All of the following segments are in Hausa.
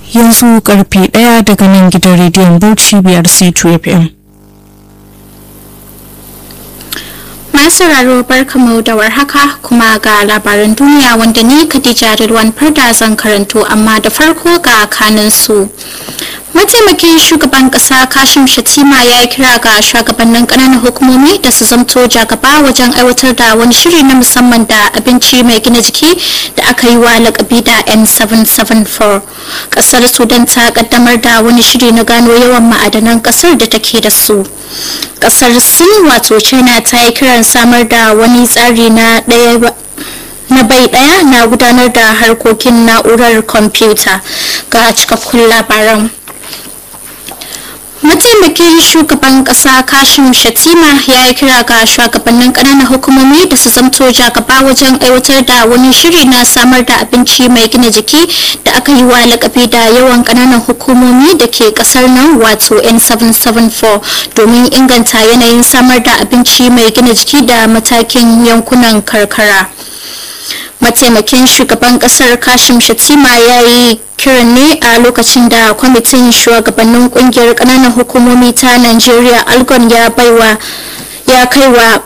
yanzu karfe ɗaya daga nan gidan rediyon Bauchi biyar C2 FM. Masu sauraro barkamu da warhaka kuma ga labaran duniya wanda ni Khadija Rilwan Farda zan karanto amma da farko ga kanin su. mataimakin shugaban kasa kashim shatima ya yi kira ga shugabannin kananan hukumomi da su zamto jagaba wajen aiwatar da wani shiri na musamman da abinci mai gina jiki da aka yi wa lakabi da n774 kasar sudan ta kaddamar da wani shiri na gano yawan ma'adanan kasar da take da su kasar sin wato china ta yi kiran samar da wani tsari na daya na bai daya na gudanar da harkokin na'urar kwamfuta ga cikakkun labaran mataimakin shugaban kasa kashim shatima ya yi kira ga shugabannin kananan hukumomi da su zamto jagaba wajen aiwatar da wani shiri na samar da abinci mai gina jiki da aka yi wa lakabi da yawan kananan hukumomi da ke kasar nan wato n774 domin inganta yanayin samar da abinci mai gina jiki da matakin yankunan karkara mataimakin shugaban kasar kashim shatima ya yi kiran ne a lokacin da kwamitin shugabannin kungiyar kananan hukumomi ta nigeria algon ya baiwa ya kaiwa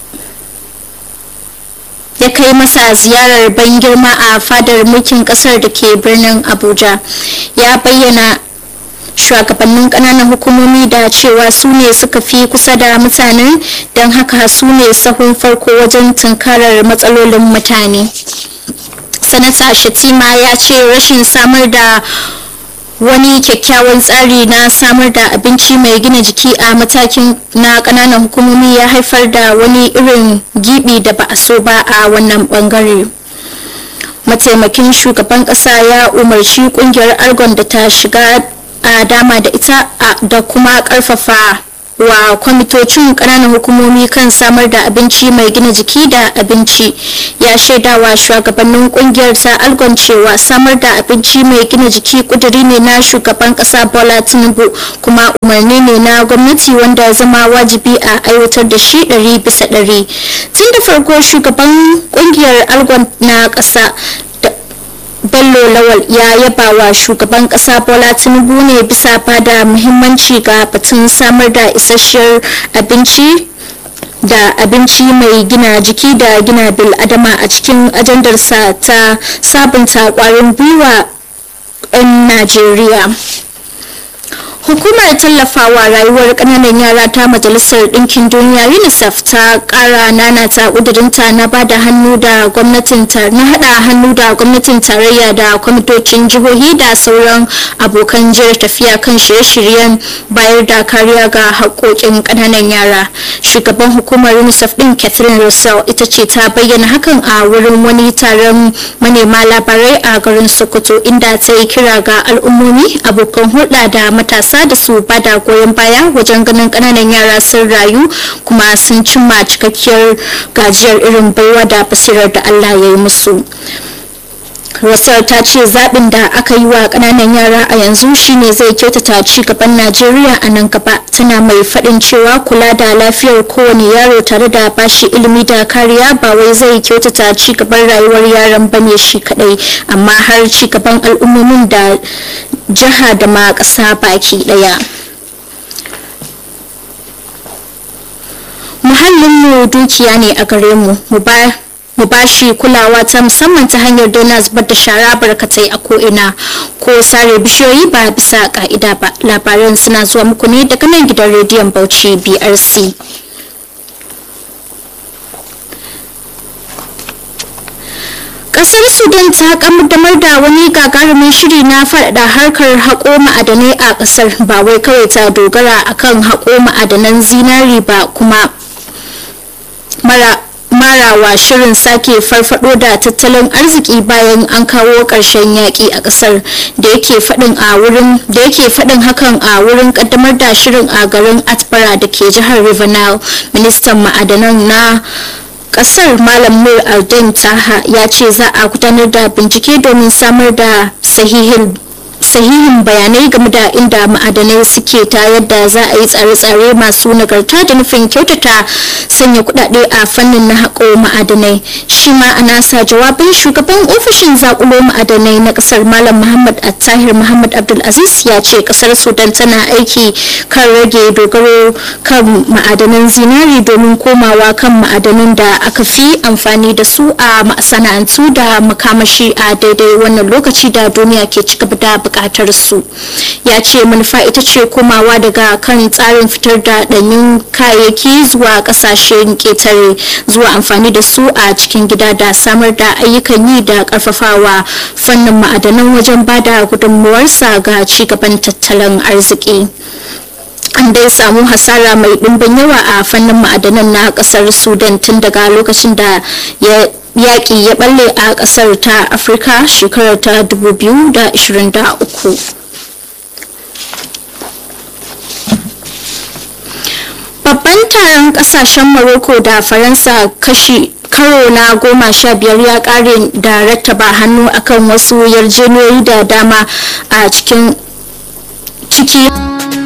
ya kai masa ziyarar ban girma a fadar mulkin kasar da ke birnin abuja ya bayyana shugabannin kananan hukumomi da cewa su ne suka fi kusa da mutane don haka su ne sahun farko wajen tunkarar matsalolin mutane sanata shatima ya ce rashin samar da wani kyakkyawan tsari na samar da abinci mai gina jiki a matakin na kananan hukumomi ya haifar da wani irin gibi da ba a so ba a wannan bangare mataimakin shugaban kasa ya umarci kungiyar argon da ta shiga a dama da ita da kuma karfafa wa kwamitocin kananan hukumomi kan samar da abinci mai gina jiki da abinci ya shaidawa shugabannin kungiyar ta algon cewa samar da abinci mai gina jiki kuduri ne na shugaban kasa bola tinubu kuma umarni ne na gwamnati wanda zama wajibi a aiwatar da shi ɗari bisa ɗari tun da farko shugaban kungiyar algon na ƙasa bello lawal ya yaba wa shugaban kasa bola tinubu ne bisa bada muhimmanci ga batun samar da isasshiyar abinci da abinci mai gina jiki da gina bil adama a cikin ajandarsa ta sabunta kwarin gwiwa 'yan najeriya hukumar tallafawa rayuwar kananan yara ta majalisar ɗinkin duniya unicef ta ƙara nanata ƙudurinta na bada hannu da gwamnatin na hada hannu da gwamnatin tarayya da kwamitocin jihohi da sauran abokan jiyar tafiya kan shirye-shiryen bayar da kariya ga haƙoƙin kananan yara shugaban hukumar unicef ɗin catherine russell ita ce ta bayyana hakan a wurin wani taron manema labarai a garin sokoto inda ta yi kira ga al'ummomi abokan hulɗa da matasa wasa da su bada goyon baya wajen ganin kananan yara sun rayu kuma sun cimma cikakkiyar gajiyar irin baiwa da basirar da allah ya yi musu rasar ta ce zaɓin da aka yi wa ƙananan yara a yanzu shine zai kyautata ci gaban najeriya a nan gaba tana mai faɗin cewa kula da lafiyar kowane yaro tare da bashi ilimi da kariya ba wai zai kyautata ci gaban rayuwar yaran bane shi kadai amma har ci gaban al'ummomin da jiha da ma ƙasa baki ɗaya muhallinmu dukiya ne a gare mu mu ba mu ba shi kulawa ta musamman ta hanyar daina zubar da shara barkatai a ko'ina ko sare bishiyoyi ba bisa ka'ida ba labaran suna zuwa muku ne daga nan gidan rediyon bauchi brc kasar sudan ta kaddamar da wani gagarumin shiri na faɗaɗa harkar haƙo ma'adanai a ƙasar ba wai kawai ta dogara akan haƙo ma'adanan zinari ba kuma mara marawa shirin sake farfado da tattalin arziki bayan an kawo ƙarshen yaƙi a ƙasar da yake faɗin a wurin da yake faɗin hakan a wurin ƙaddamar da shirin a garin atbara da ke jihar river nile ministan ma'adanan na kasar malam nur aldin taha ya ce za a gudanar da bincike domin samar da sahihin sahihin bayanai game da inda ma'adanai suke ta yadda za a yi tsare-tsare masu nagarta da nufin kyautata sanya kudade a fannin na haƙo ma'adanai shi ma a nasa jawabin shugaban ofishin zakulo ma'adanai na kasar malam muhammad attahir muhammad abdulaziz ya ce kasar sudan tana aiki kan rage dogaro kan ma'adanan zinari domin komawa kan ma'adanan da aka fi amfani da su a masana'antu da makamashi a daidai wannan lokaci da duniya ke ci gaba da bukatar su ya ce manufa ita ce komawa daga kan tsarin fitar da ɗanyun kayayyaki zuwa ƙasashen ƙetare zuwa amfani da su a cikin gida da samar da ayyukan yi da ƙarfafawa fannin ma'adanan wajen ba da gudunmuwarsa ga cigaban tattalin arziki an dai samu hasara mai ɗimbin yawa a fannin ma'adanan na ƙasar sudan tun daga lokacin da ya yaƙi ya balle a ƙasar ta afirka shekarar ta 2023 babban taron kasashen morocco da faransa kashi karo na goma sha biyar ya kare da rattaba hannu akan wasu yarjejeniyoyi da dama a cikin ciki